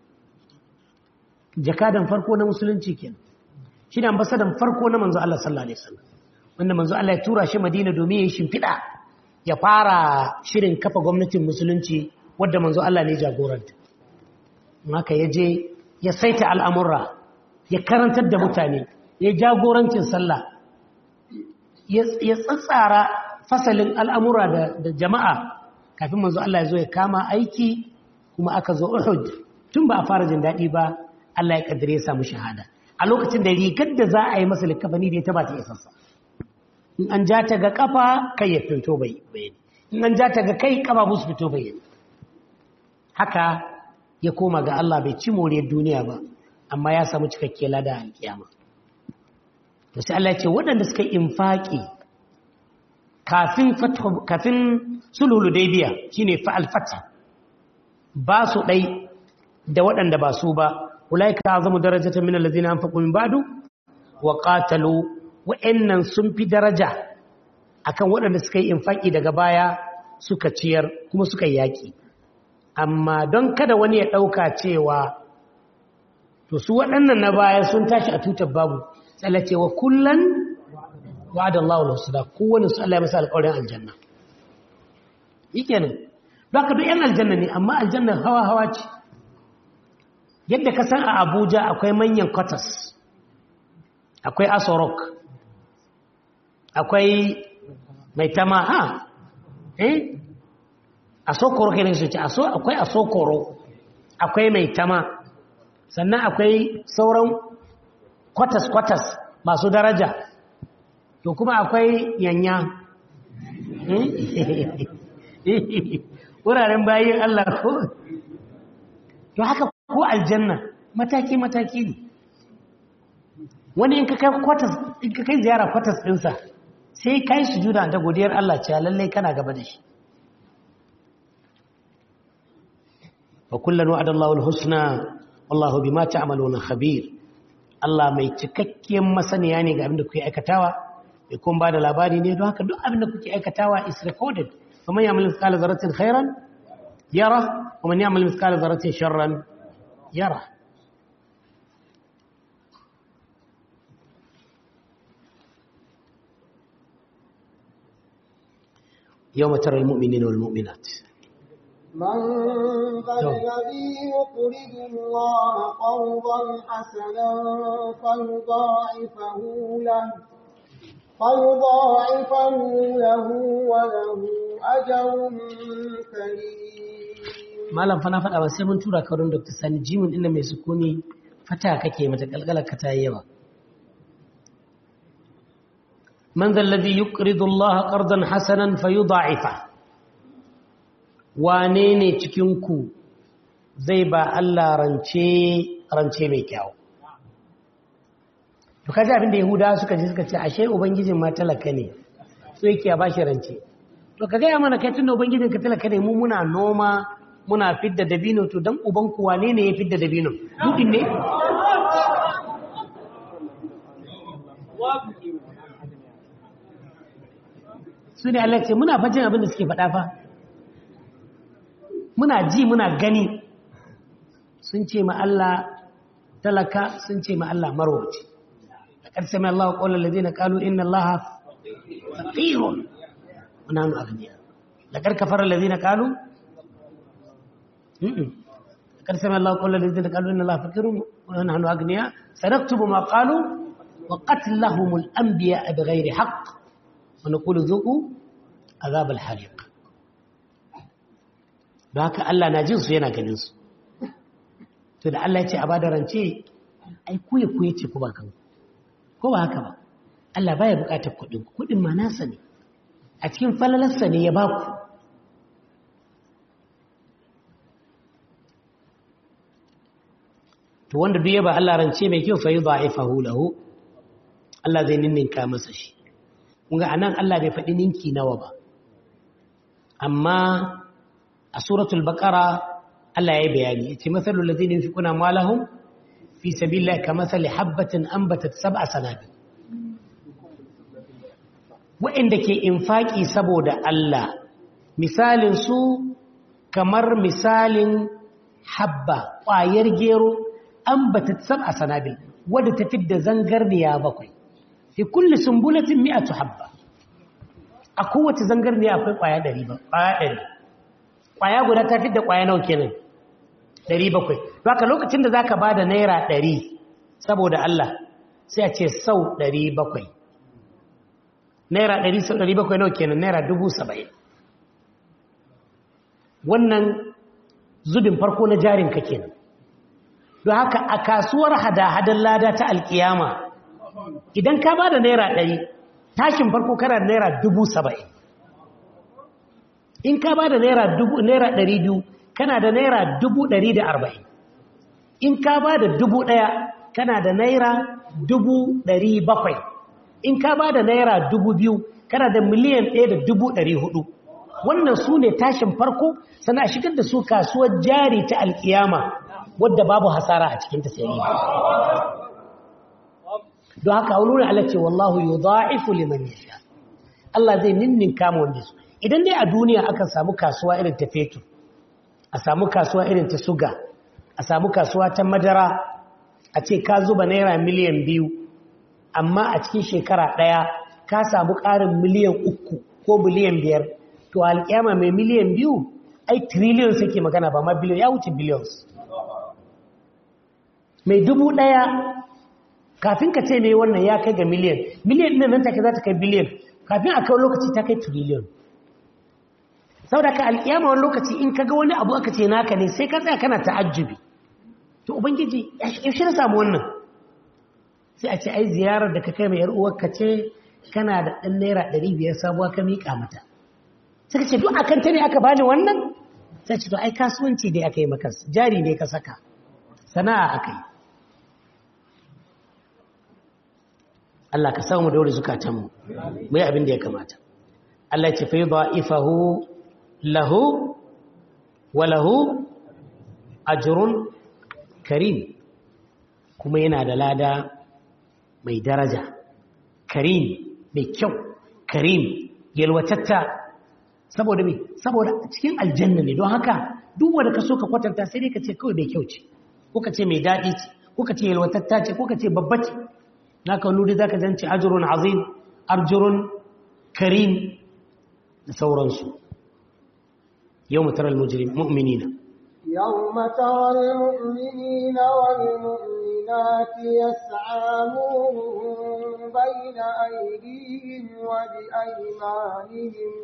jakadan farko na musulunci kenan shi ne ambasadan farko na manzo Allah sallallahu alaihi wasallam wanda manzo Allah ya tura shi Madina domin ya shimfida ya fara shirin kafa gwamnatin musulunci wadda manzo Allah ne jagoranta haka ya je ya saita al'amurra ya karantar da mutane ya jagorancin sallah ya tsatsara fasalin al'amura da jama'a kafin manzo Allah ya zo ya kama aiki kuma aka zo Uhud tun ba a fara jin daɗi ba Allah ya kaddare ya samu shahada a lokacin da rigar da za a yi masa likafani da ya taba ta isassa in an ja ta ga kafa kai ya fito bai bayani in an ja ta ga kai kafa musu fito bayani haka ya koma ga Allah bai ci moriyar duniya ba amma ya samu cikakke lada a kiyama to sai Allah ya ce waɗanda suka infaki kafin kafin sulhul hudaybiya shine fa al-fath ba su ɗai da waɗanda ba su ba ulaika azamu darajatan min allazina anfaqu min ba'du wa qatalu wa'annan sun fi daraja akan waɗanda suka yi infaki daga baya suka ciyar kuma suka yaki amma don kada wani ya ɗauka cewa to su waɗannan na baya sun tashi a tutar babu tsallace wa kullan wa'ada Allah wa husna kowane su Allah ya masa alƙawarin aljanna yikenan don haka duk yan aljanna ne amma aljanna hawa hawa ce yadda ka san a Abuja akwai manyan quarters akwai Asorok akwai mai tama ha eh Asokoro kenan su ce aso akwai Asokoro akwai mai tama sannan akwai sauran kwatas-kwatas masu daraja to kuma akwai yanya wuraren bayan Allah ko to haka ko aljanna mataki-mataki ne wani in ka kai kwatas in ka kai ziyara kwatas ɗinsa sai kai su juna da godiyar Allah cewa lallai kana gaba da shi wa kullum wa'adallahu al-husna wallahu bima ta'maluna khabir Allah mai cikakkiyar masaniya ne ga abin da kuke aikatawa bai kuma bada labari ne don haka duk abin da kuke aikatawa is recorded faman ya'mal mithqala dharratin khairan yara wa man ya'mal mithqala dharratin sharran yara يوم ترى المؤمنين والمؤمنات من ذا الذي يقرض الله قرضا حسنا فيضاعفه له فيضاعفه له وله أجر كريم malam fa na faɗa ba sai mun tura ka wurin Dr. Sani Jimin inda mai sukuni fata kake mata kalkalar ka ta yawa man dhal ladhi yuqridu Allah qardan hasanan fayudha'ifa wane ne cikinku zai ba Allah rance rance mai kyau to kaji abin da yahudawa suka ji suka ce ashe ubangijin ma talaka ne so yake ba shi rance to ka gaya mana kai tunda ubangijin ka talaka ne mu muna noma muna fidda dabino to dan uban ku wane ne ya fidda dabino dudin ne su ne Allah ce muna fajin abin da suke faɗa fa muna ji muna gani sun ce ma Allah talaka sun ce ma Allah marwaci da ƙarshe mai Allah ƙaunar da zai ƙalu inna Allah faƙirun muna hannu agniya da ƙarƙafar da zai ƙalu da ƙarshe mai Allah ƙaunar da zai ƙalu inna Allah faƙirun muna hannu agniya sadaktubu ma ƙalu wa qatlahumul anbiya bi ghairi haqq wa naqulu zuqu azab al-hariq don haka Allah na jinsu yana ganinsu to da Allah ya ce a ba da rance ai kuye kuye ce ku ba kan ko ba haka ba Allah baya bukatar kuɗin kuɗin ma nasa ne a cikin falalarsa ne ya ba ku to wanda duk ya ba Allah rance mai kyau fa yudha'ifahu lahu Allah zai ninninka masa shi kun ga anan Allah bai faɗi ninki nawa ba amma a suratul baqara Allah ya bayani yace masalul ladina yunfiquna amwalahum fi sabilillahi kamathali habatin anbatat sab'a sanabil wa'inda ke infaki saboda Allah misalin su kamar misalin habba ƙwayar gero anbatat sab'a sanabil wadda ta fidda zangarniya bakwai fi kulli sumbulatin mi'atu habba a kowace zangarniya akwai ƙwaya 100 ba ƙwaya 100 kwaya guda ta fi da kwaya nawa kenan 700 to haka lokacin da zaka bada naira 100 saboda Allah sai a ce sau 700 naira 100 sau 700 nawa kenan naira 70 wannan zubin farko na jarin ka kenan don haka a kasuwar hada-hadar lada ta alkiyama idan ka bada naira 100 tashin farko kana da naira 70 in ka ba da naira ɗari biyu kana da naira dubu ɗari da arba'in in ka ba da dubu ɗaya kana da naira dubu ɗari bakwai in ka ba da naira dubu biyu kana da miliyan ɗaya da dubu ɗari hudu wannan su ne tashin farko sana a shigar da su kasuwar jari ta alkiyama wadda babu hasara a cikin tasiri don haka a wurin Allah ce wallahu yudha'ifu liman yasha Allah zai ninnin kama wanda su idan dai a duniya aka samu kasuwa irin ta fetur a samu kasuwa irin ta suga a samu kasuwa ta madara a ce ka zuba naira miliyan biyu amma a cikin shekara ɗaya ka samu ƙarin miliyan uku ko miliyan biyar to alƙiyama mai miliyan biyu ai trillion suke magana ba ma biliyon ya wuce billions mai dubu ɗaya kafin ka ce mai wannan ya kai ga miliyan miliyan ɗin nan take za ta kai biliyan kafin a kawo lokaci ta kai trillion saboda ka alƙiyama wani lokaci in ka ga wani abu aka ce naka ne sai ka tsaya kana ta'ajjubi to ubangiji yaushe na samu wannan sai a ce ai ziyarar da ka kai mai ka ce kana da ɗan naira ɗari biyar sabuwa ka miƙa mata sai ka ce duk akan ta ne aka bani wannan sai ce to ai kasuwanci dai aka yi maka jari ne ka saka sana'a aka yi Allah ka samu daure zukatanmu mu yi abin da ya kamata Allah ce fa yudha'ifahu lahu wa lahu ajrun karim kuma yana da lada mai daraja karim mai kyau karim yalwatatta saboda me saboda cikin aljanna ne don haka duk wanda ka so ka kwatanta sai dai ka ce kawai mai kyau ce ko ka ce mai daɗi ce ko ka ce yalwatatta ce ko ka ce babba ce naka wani za ka zance ajirun azim arjurun karim da sauransu yau mutarar mu'minina يوم ترى المؤمنين والمؤمنات يسعى نورهم بين أيديهم وبأيمانهم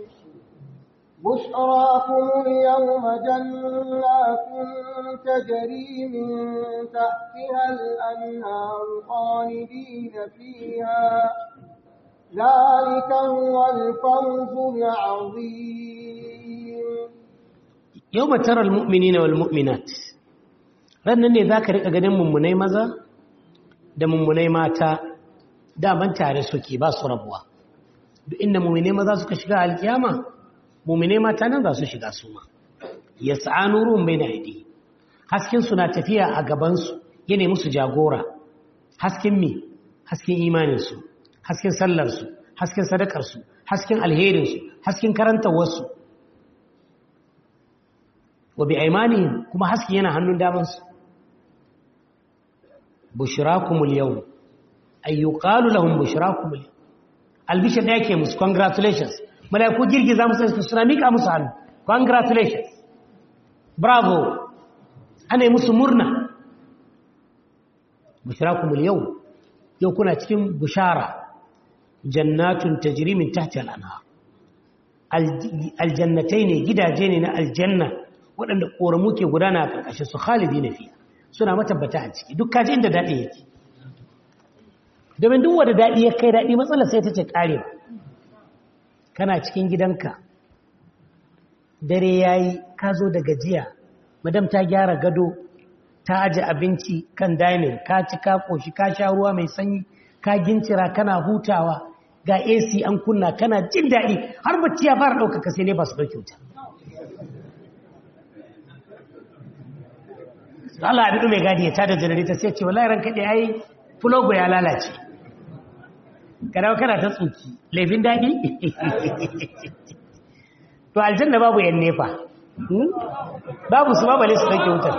بشراكم اليوم جنات تجري من تحتها الأنهار خالدين فيها ذلك هو الفوز العظيم yau matarar mu'minina wal mu'minat rannan ne za ka riƙa ganin mummunai maza da mummunai mata daman tare suke ba su rabuwa duk inda mummunai maza suka shiga alkiyama mummunai mata nan za su shiga su ma ya sa'anu ruwan bai na aidi haskensu na tafiya a gabansu yana musu jagora hasken me hasken imaninsu hasken sallarsu hasken sadakarsu hasken alherinsu hasken karantarwarsu wa bi aimanihim kuma haske yana hannun damansu bushrakumul yawm ay yuqalu lahum bushrakumul yawm albishir da yake musu congratulations malaiku girgiza musu su suna mika musu hannu congratulations bravo ana musu murna bushrakumul yawm yau kuna cikin bushara jannatun tajri min tahtiha al-anhar aljannatai ne gidaje ne na aljanna waɗanda ƙoramu ke gudana a ƙarƙashin su khalidi na fiya suna matabbata a ciki duk kaji inda daɗi yake domin duk wanda daɗi ya kai daɗi matsalar sai ta ce ƙarewa kana cikin gidanka dare ya yi ka zo da gajiya madam ta gyara gado ta aji abinci kan dining ka ci ka ƙoshi ka sha ruwa mai sanyi ka gincira kana hutawa ga ac an kunna kana jin daɗi har bacci ya fara ɗaukaka sai ne ba su ɗauki wuta Allah abin mai gadi ya tada janarita sai ce wallahi ranka dai ai fulogo ya lalace kana kana ta tsuki laifin dadi to aljanna babu yan nefa babu su babale su take wutar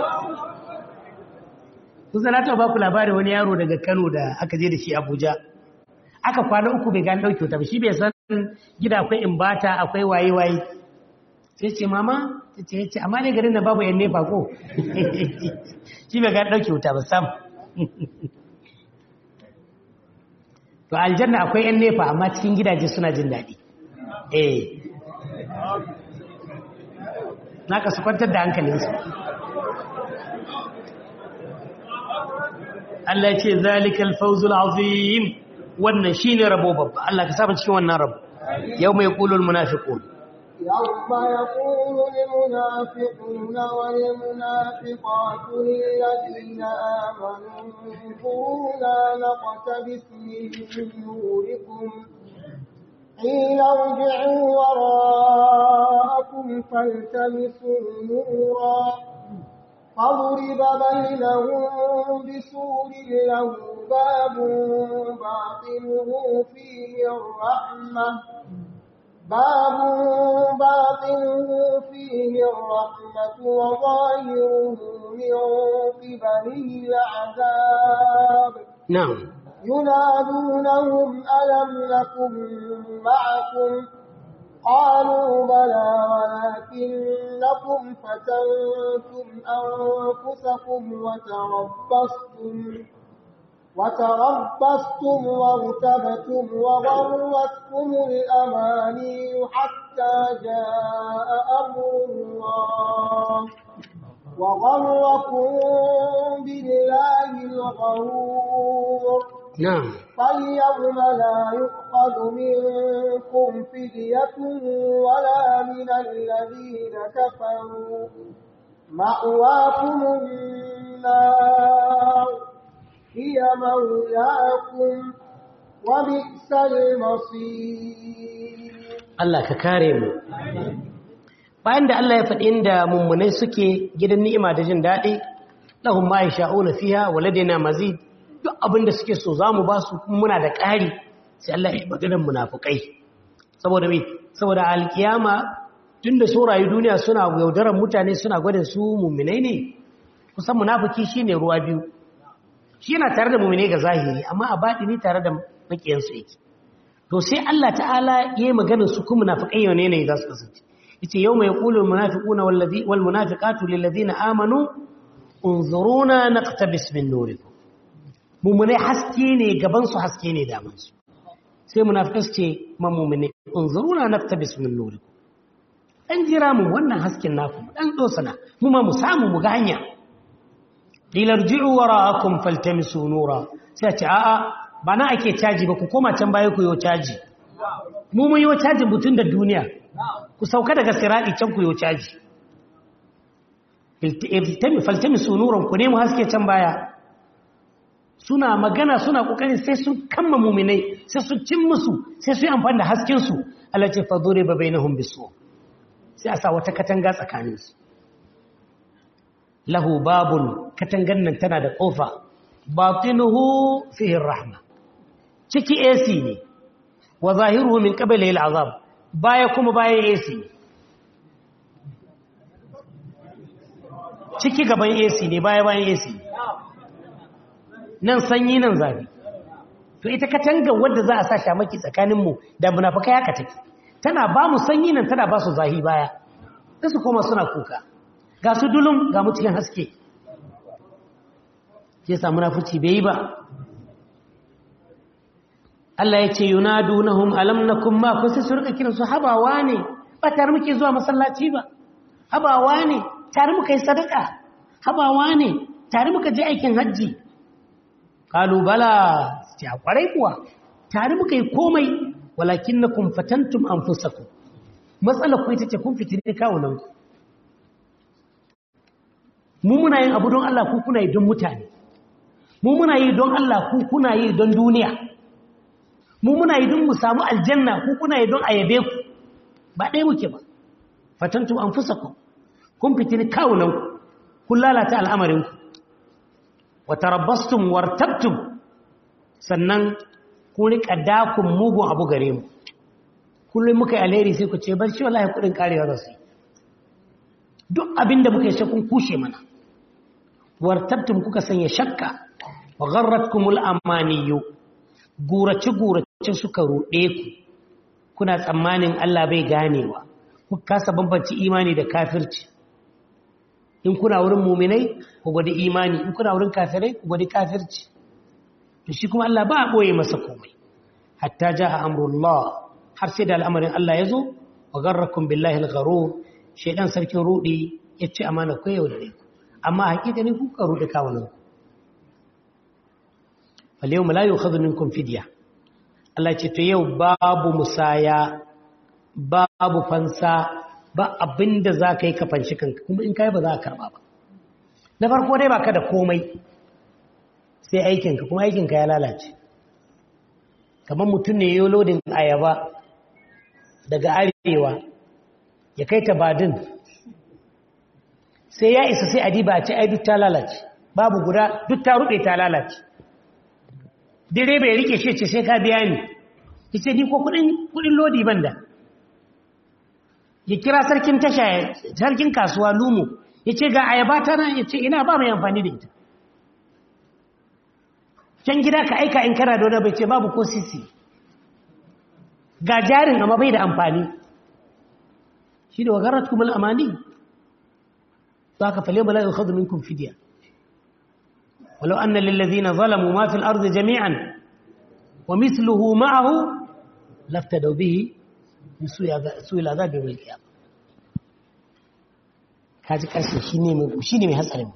kusa na taɓa baku labarin wani yaro daga Kano da aka je da shi Abuja aka kwana uku bai gani dauke wuta ba shi bai san gida akwai imbata akwai waye waye sai ce mama ce ce amma ne garin da babu yan nefa ko shi bai gani ɗauke wuta ba sam to aljanna akwai yan nefa amma cikin gidaje suna jin daɗi eh na ka su kwantar da hankalinsu Allah ya ce zalikal fawzul azim wannan shine rabo babba Allah ka saba cikin wannan rabo yau mai qulul munafiqun يوم يقول المنافقون والمنافقات للذين آمنوا انظرونا نقتبس من نوركم قيل ارجعوا وراءكم فالتمسوا نورا فضرب بينهم بسور له باب باطنه فيه الرحمة باب باطنه فيه الرحمة وظاهره من قبله العذاب na'am ينادونهم ألم نكن معكم قالوا بلى ولكنكم فتنتم أنفسكم وتربصتم وتربصتم وارتبتم وغرتكم الأماني حتى جاء أمر الله وغركم بالله الغرور na'am فاليوم لا يؤخذ منكم فدية ولا من الذين كفروا مأواكم النار هي مولاكم وبئس المصير Allah ka kare mu bayan da Allah ya faɗi inda mummunai suke gidan ni'ima da jin daɗi lahum ma yasha'una fiha wa ladaina mazid duk abin da suke so zamu ba su kuma muna da ƙari sai Allah ya maganar munafikai saboda me saboda alkiyama tunda so rayu duniya suna yaudarar mutane suna gwada su mummunai ne kusan munafiki shine ruwa biyu shi yana tare da mummunai ga zahiri amma a baɗini tare da makiyansu yake to sai Allah ta'ala yayi maganar su kuma munafikai yau ne ne za su kasance yace yawma yaqulu almunafiquna wallazi walmunafiqatu lilladhina amanu unzuruna naqtabis min nurikum mu'mine haske ne gaban su haske ne daman su sai munafikai su ce ma mu'mine unzuruna naqtabis min nurikum dan jira mu wannan hasken naku dan dosana mu ma mu samu mu ga hanya lilarji'u wara'akum faltamisu nura sai ce a'a ba na ake caji ba ku koma can baya ku yi caji mu mun yi cajin butun da duniya ku sauka daga siradi can ku yi caji faltami sunuran ku ne mu haske can baya suna magana suna kokarin sai sun kamma muminai sai sun cin musu sai sun yi amfani da hasken su Allah ce fa dure ba bainahum bisu sai a sa wata katanga tsakanin su lahu babun katangan nan tana da kofa batinuhu fihi rahma ciki AC ne wa zahiruhu min qabli al'azab baya kuma baya AC ne ciki gaban AC ne baya bayan AC ne nan sanyi nan zafi to ita katanga wanda za a sa shamaki tsakanin mu da munafikai haka take tana ba mu sanyi nan tana ba su zahi baya sai su koma suna kuka ga su dulum ga mu cikin haske sai sa munafici bai yi ba Allah ya ce yunadunahum alam nakum ma kun sai su rika kiran su habawa ne ba tare muke zuwa masallaci ba habawa ne tare muka yi sadaka habawa ne tare muka je aikin hajji qalu bala ce kwarai kuwa tare muka yi komai walakinnakum fatantum anfusakum matsalar ku ita ce kun fitine kawunan ku mu muna yin abu don Allah ku kuna yi don mutane mu muna yi don Allah ku kuna yi don duniya mu muna yi don mu samu aljanna ku kuna yi don ayabe ku ba ɗaya muke ba fatantu an fusa ku kun fitini kawunanku kun lalata al'amarinku wata rabbastum wartabtum sannan kun riƙa dakun mugun abu gare mu kullum muka yi alheri sai ku ce bar shi wallahi kuɗin karewa za su yi duk abin da muka yi shakun kushe mana wartabtum kuka sanya shakka wa gharratkumul amaniyu gurace gurace suka ruɗe ku kuna tsammanin Allah bai ganewa ku kasa bambanci imani da kafirci in kuna wurin muminai ku gwada imani in kuna wurin kafirai ku gwada kafirci to shi kuma Allah ba a ɓoye masa komai hatta ja a amrullah har sai da al'amarin Allah ya zo wa garrakun billahi al-gharur shaidan sarkin rudi ya ci amana ku yau da ku amma hakika ne ku ka rudi kawunan ku fal yawma la yu'khadhu minkum fidya Allah ce to yau babu musaya babu fansa ba abinda za ka yi ka fanshi kanka kuma in kai ba za ka karba ba na farko dai baka da komai sai aikinka kuma aikinka ya lalace kamar mutum ne yau lodin ayaba daga arewa ya kai ta badin sai ya isa sai adiba ce ai duk ta lalace babu guda duk ta rube ta lalace direba ya rike shi ce sai ka biya ni yace ni ko kudin kudin lodi banda ya kira sarkin tasha sarkin kasuwa lumo yace ga ayaba ta nan yace ina ba mai amfani da ita can gida ka aika in kana da wani bai ce babu ko sisi ga jarin amma bai da amfani shi da wagarat kuma al'amani za ka fale bala yukhadu minkum fidya walau anna lillazina zalamu ma fil ardi jami'an wa mithluhu ma'ahu laftadaw bihi min su'i al'adab yawm al-qiyamah kaji karshe shine mai shine mai hatsarin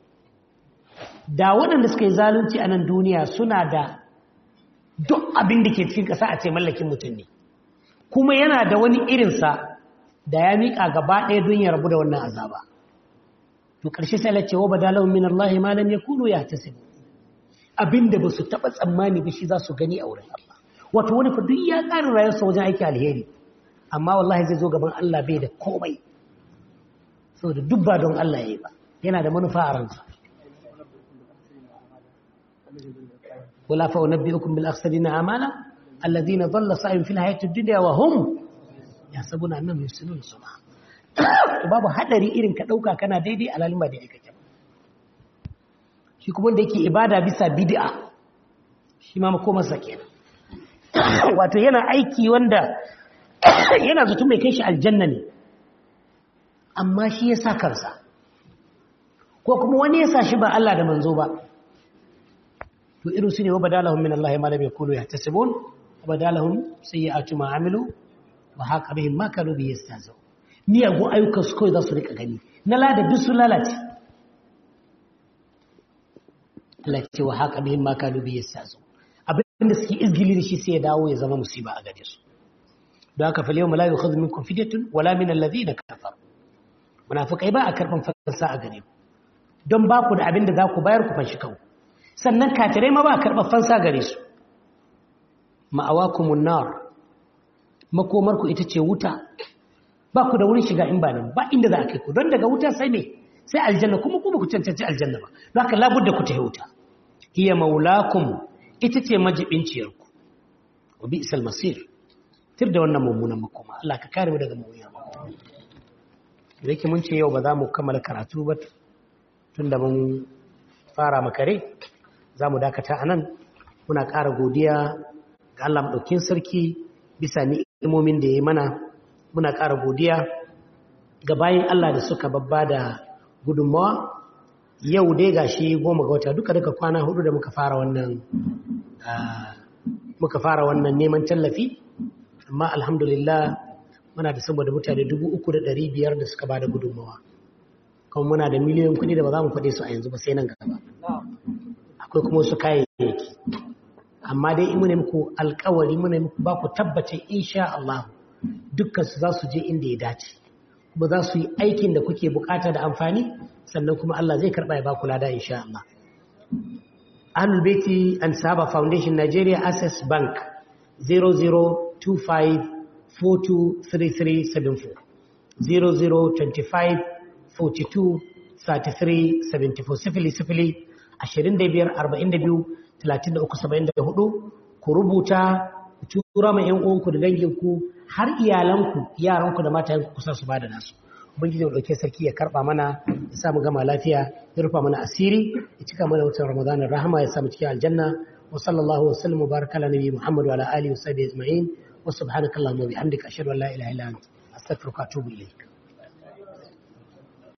da waɗanda suka yi zalunci a nan duniya suna da duk abin da ke cikin ƙasa a ce mallakin mutum ne kuma yana da wani irinsa da ya miƙa gaba ɗaya don ya rabu da wannan azaba to ƙarshe sai Allah ce wa badalahum min Allah ma lam yakunu yahtasibu abinda ba su taɓa tsammani ba shi za su gani a wurin Allah wato wani fa duk ya ƙara rayuwarsa wajen aiki alheri amma wallahi zai zo gaban Allah bai da komai saboda duk ba don Allah yayi ba yana da manufa a ransa ولا فأنبئكم بالأخسرين أعمالا الذين ضل سعيهم في الحياة الدنيا وهم يحسبون أنهم يحسنون صنعا babu hadari irin ka dauka kana daidai alalin ba daidai kake shi kuma da yake ibada bisa bid'a shi ma makoma sa kenan wato yana aiki wanda yana zato mai kai shi aljanna ne amma shi ya sa kansa ko kuma wani ya sa shi ba Allah da manzo ba to irin su ne wa badalahum min Allah ma lam yakunu yahtasibun wa badalahum sayyi'atu ma amilu wa haqa bihim ma kanu bi yastazu miyagun ayyukan su kawai za su rika gani na lada duk su lalace Allah ce wa haqa bihim ma kanu bi yastazu abin da suke izgili da shi sai ya dawo ya zama musiba a gare su don haka fa yawma la yukhadhu minkum fidyatun wala min alladhina kafaru munafikai ba a karban fansa a gare ku don ba ku da abin da za ku bayar ku fanshi kanku sannan kafirai ma ba karɓar fansa gare su ma'awakumun nar makomarku ita ce wuta ba ku da wurin shiga in ba nan ba inda za a kai ku don daga wuta sai me sai aljanna kuma kuma ku cancanci aljanna ba don haka labudda ku tafi wuta hiya maulakum ita ce majibinciyarku wa bi isal masir tir da wannan mummunan makoma Allah ka kare mu daga mummunan makoma da yake mun ce yau ba za mu kammala karatu ba tun da mun fara makare za mu dakata a nan muna ƙara godiya ga Allah maɗaukin sarki bisa ni'imomin da ya yi mana muna ƙara godiya ga bayan Allah da suka babba da gudunmawa yau dai ga shi goma ga wata duka duka kwana hudu da muka fara wannan muka fara wannan neman tallafi amma alhamdulillah muna da saboda mutane dubu uku da ɗari biyar da suka ba da gudunmawa kuma muna da miliyan kuɗi da ba za mu faɗe su a yanzu ba sai nan gaba akwai kuma wasu kayayyaki amma dai muna muku alkawari muna muku ba ku tabbace insha Allah dukkan su za su je inda ya dace kuma za su yi aikin da kuke bukata da amfani sannan kuma Allah zai karba ya ba ku lada insha Allah Ahlul Baiti and Saba Foundation Nigeria Access Bank 0025423374 0025 42 33 74 sifili sifili ashirin da biyar arba'in da biyu talatin da uku saba'in da hudu ku rubuta ku tura ma 'yan uwanku da danginku har iyalanku yaranku da matayenku kusa su bada nasu ubangiji ya dauke sarki ya karba mana ya sa mu gama lafiya ya rufa mana asiri ya cika mana watan ramadanin rahama ya sa mu cikin aljanna wa sallallahu wa sallam baraka ala nabi muhammad wa ala alihi wa sahbihi ajma'in wa subhanakallahumma wa bihamdika ashhadu an la ilaha illa anta astaghfiruka wa atubu ilayk